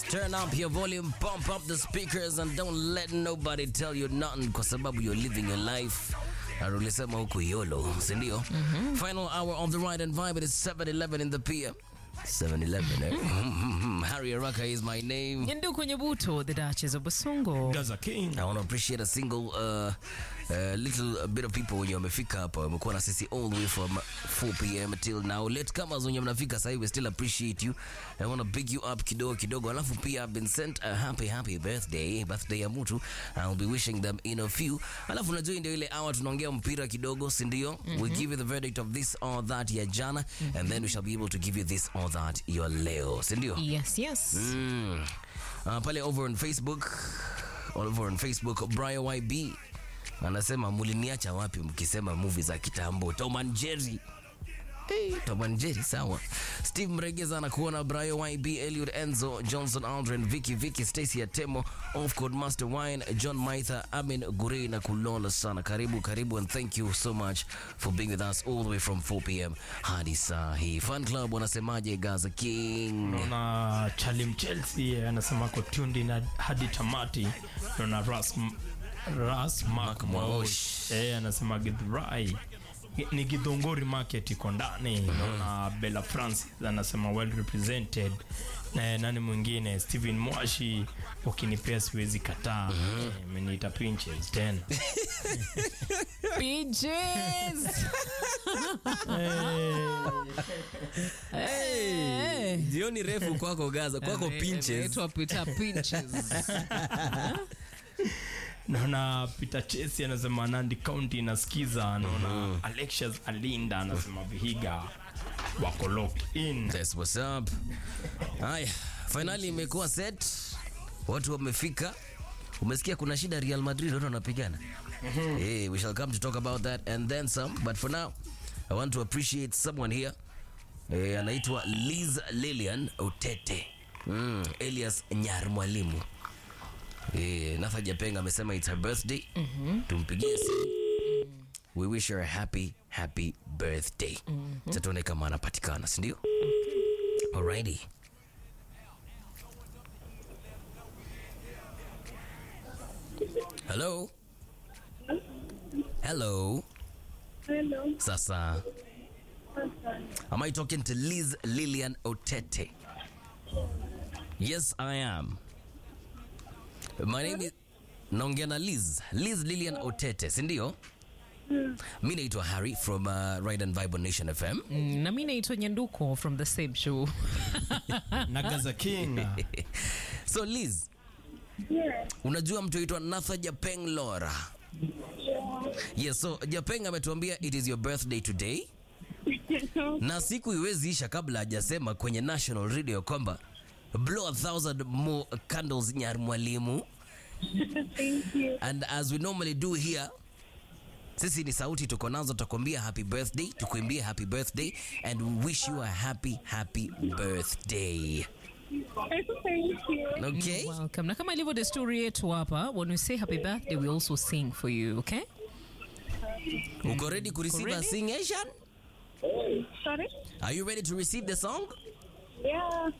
Turn up your volume, pump up the speakers and don't let nobody tell you nothing kwa sababu you're living your life. Na ulisema huku YOLO, si ndio? Final hour of the ride and vibe it is 7:11 in the PM. 7-Eleven, eh? Harry Araka is my name. Nyanduku Nyabuto, the Duchess of Basongo. Gaza King. I want to appreciate a single uh, uh, little bit of people wenye wamefika hapa wamekuwa na sisi all the way from 4 pm till now late kama wenye mnafika sasa we still appreciate you I want to big you up kidogo kidogo alafu pia I've been sent a happy happy birthday birthday ya mtu I'll be wishing them in a few alafu unajua ndio ile hour tunaongea mpira kidogo si ndio we give you the verdict of this or that ya jana and then we shall be able to give you this or that ya leo si ndio Yes, yes. Mm. Uh, pale over on Facebook over on Facebook Brian YB anasema muliniacha wapi mkisema movie za kitambo Tom and Jerry Hey, Tom and Jerry sawa. Steve Mregeza anakuona Brian YB, Eliud Enzo, Johnson Aldrin, Vicky Vicky, Stacy Atemo, Off Code Master Wine, John Maitha, Amin Gurei na kulola sana. Karibu karibu and thank you so much for being with us all the way from 4 p.m. hadi saa hii. Fan Club wanasemaje Gaza King? Naona Chalim Chelsea anasema ko tuned in hadi tamati. Naona Ras Ras Mark Mwaosh. Eh, anasema Githurai ni Githongori market iko ndani. Naona Bella Francis anasema well represented. Na nani mwingine Steven Mwashi ukinipea siwezi kataa. Eh, Ameniita pinches tena. Peaches. Hey, jioni refu kwako Gaza, kwako pinches. Inaitwa Peter Pinches. naona Peter Chesi anasema Nandi County inasikiza. Naona Alexius Alinda anasema Vihiga wako locked in. That's what's up. Haya, finali imekuwa set, watu wamefika. Umesikia kuna shida Real Madrid, watu wanapigana. Hey, we shall come to talk about that and then some, but for now I want to appreciate someone here. Eh, anaitwa Liz Lilian Otete. Mm, Elias Nyarmwalimu. Eh, Natha Japenga amesema it's her birthday. Tumpigie simu. We wish her a happy happy birthday. Sasa tuone kama anapatikana, si ndio? Alrighty. Hello. Hello. Hello. Sasa, am I talking to Liz Lilian Otete? Yes, I am. My name is naongea na Liz. Liz Lilian Otete, si ndio? Mi naitwa Harry from uh, Ride and Vibe on Nation FM. Mm, na mi naitwa Nyanduko from the same show. na Gaza King So Liz, Yes. unajua mtu aitwa Natha Japeng Lora. Yes, so Japeng ametuambia it is your birthday today. na siku iwezi isha kabla hajasema kwenye national radio kwamba blow a thousand more candles nyar mwalimu Thank you. and as we normally do here sisi ni sauti tuko nazo tutakwambia happy birthday tukuimbie happy birthday and we wish you a happy happy birthday Thank you. okay Welcome. Na kama ilivyo desturi yetu hapa, when we say happy birthday, we also sing for you, okay? uko ready to receive a ready? singation Sorry? are you ready to receive the song Yeah.